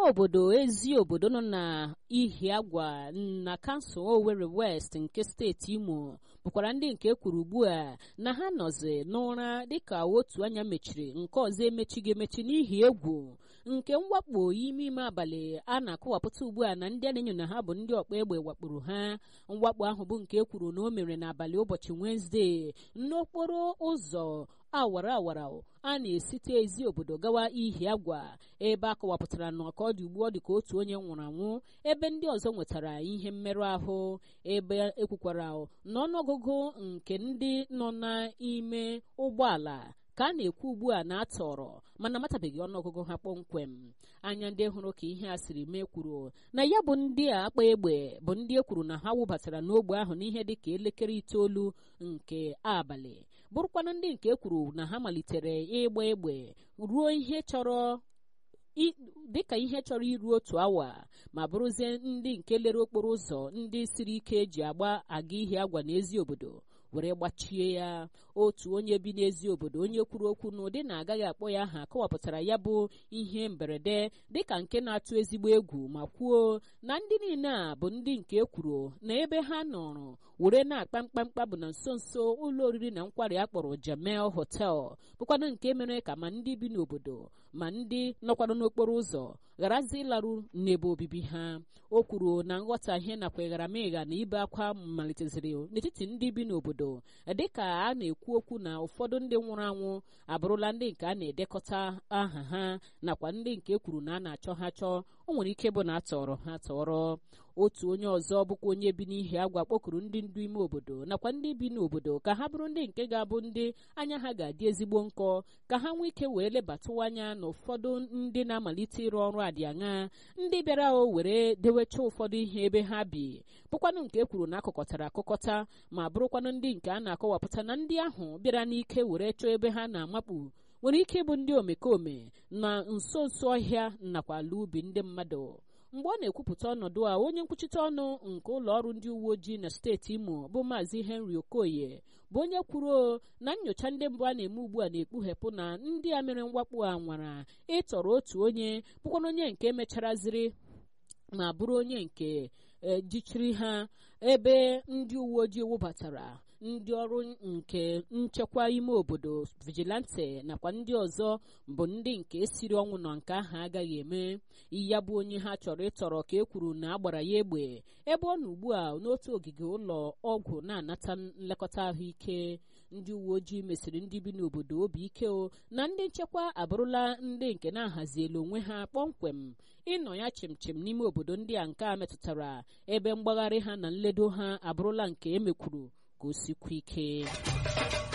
obodo ezi obodo nọ na Ihiagwa na kansụl Owerri West nke steeti Imo bụkwara ndị nke kwuru ugbu a na ha nọzi n'ụra dịka otu anya mechiri nke ọzọ emechighị emechi n'ihi egwu nke mwakpo ime ime abalị a na-akọwapụta ugbu a na ndị a na-enyo na ha bụ ndị ọkpa egbe wakporo ha mwakpo ahụ bụ nke ekwuru na o mere n'abalị ụbọchị Wenezdee n'okporo ụzọ awara awara a na-esite ezi obodo gawa Ihiagwa ebe a kọwapụtara na ọka ọ dị ugbu ọ dị ka otu onye nwụrụ anwụ ebe ndị ọzọ nwetara ihe mmerụ ahụ ebe ekwukwara na ọnụọgụgụ nke ndị nọ n'ime ụgbọala ka a na-ekwu ugbu a na-atọrọ mana amatabeghị ọnụọgụgụ ha kpọmkwem anya ndị hụrụ ka ihe a siri mee kwuru na ya bụ ndị a akpa egbe bụ ndị e kwuru na ha wụbatara n'ogbe ahụ n'ihe dị ka elekere itoolu nke abalị bụrụkwana ndị nke ekwuru na ha malitere ịgba egbe ruo ihe chọrọ dịka ihe chọrọ iru otu awa ma bụrụzie ndị nke lere okporo ụzọ ndị siri ike eji agba aga ihe agwa n'ezi obodo were gbachie ya otu onye bi n'ezi obodo onye kwuru okwu n'ụdị na agaghị akpọ ya aha kọwapụtara ya bụ ihe mberede dịka nke na-atụ ezigbo egwu ma kwuo na ndị niile a bụ ndị nke ekwuru na ebe ha nọrọ were na-akpa mkpamkpa bụ na nso nso ụlọ oriri na nkwari akpọrọ Jamel Hotel bụkwanụ nke mere ka ma ndị bi n'obodo ma ndị nọkwanụ n'okporo ụzọ gharazi ịlarụ n'ebe obibi ha o kwuru na nghọtahie nakwa ịgharamịgha na ibe akwa maliteziri n'etiti ndị bi n'obodo dịka a na-ekwu okwu na ụfọdụ ndị nwụrụ anwụ abụrụla ndị nke a na-edekọta aha ha nakwa ndị nke kwuru na a na-achọ ha chọọ o nwere ike bụ na a tọrọ ha tọrọ otu onye ọzọ bụkwa onye bi n'ihi agwa kpọkuru ndị ndu ime obodo nakwa ndị bi n'obodo ka ha bụrụ ndị nke ga-abụ ndị anya ha ga-adị ezigbo nkọ ka ha nwee ike wee lebatụ anya na ụfọdụ ndị na-amalite ịrụ ọrụ adị aṅa ndị bịara o were dewecha ụfọdụ ihe ebe ha bi bụkwanụ nke kwuru na akụkọtara akụkọta ma bụrụkwanụ ndị nke a na-akọwapụta na ndị ahụ bịara n'ike were chọọ ebe ha na-amakpu nwere ike ịbụ ndị omekome na nso nso ọhịa nakwa ala ubi ndị mmadụ mgbe ọ na-ekwupụta ọnọdụ a onye nkwuchite ọnụ nke ụlọ ọrụ ndị uwe ojii na steeti imo bụ maazị henry okoye bụ onye kwuru na nyocha ndị mbụ a na-eme ugbu a na-ekpughepụ na ndị a mere mwakpo a nwara ịtọrọ otu onye bụkwana onye nke mecharaziri ma bụrụ onye nke jichiri ha ebe ndị uwe ojii wụbatara ndị ọrụ nke nchekwa ime obodo vigilante nakwa ndị ọzọ bụ ndị nke siri ọnwụ na nke ahụ agaghị eme ya bụ onye ha chọrọ ịtọrọ ka e kwuru na agbara ya egbe ebe ọ nọ ugbu a n'otu ogige ụlọ ọgwụ na-anata nlekọta ahụike ndị uwe ojii mesịrị ndị bi n'obodo obi ike o na ndị nchekwa abụrụla ndị nke na-ahaziela onwe ha kpọmkwem ịnọ ya chimchim n'ime obodo ndị a nke a metụtara ebe mgbagharị ha na nledo ha abụrụla nke emekwuru ka o sikwa ike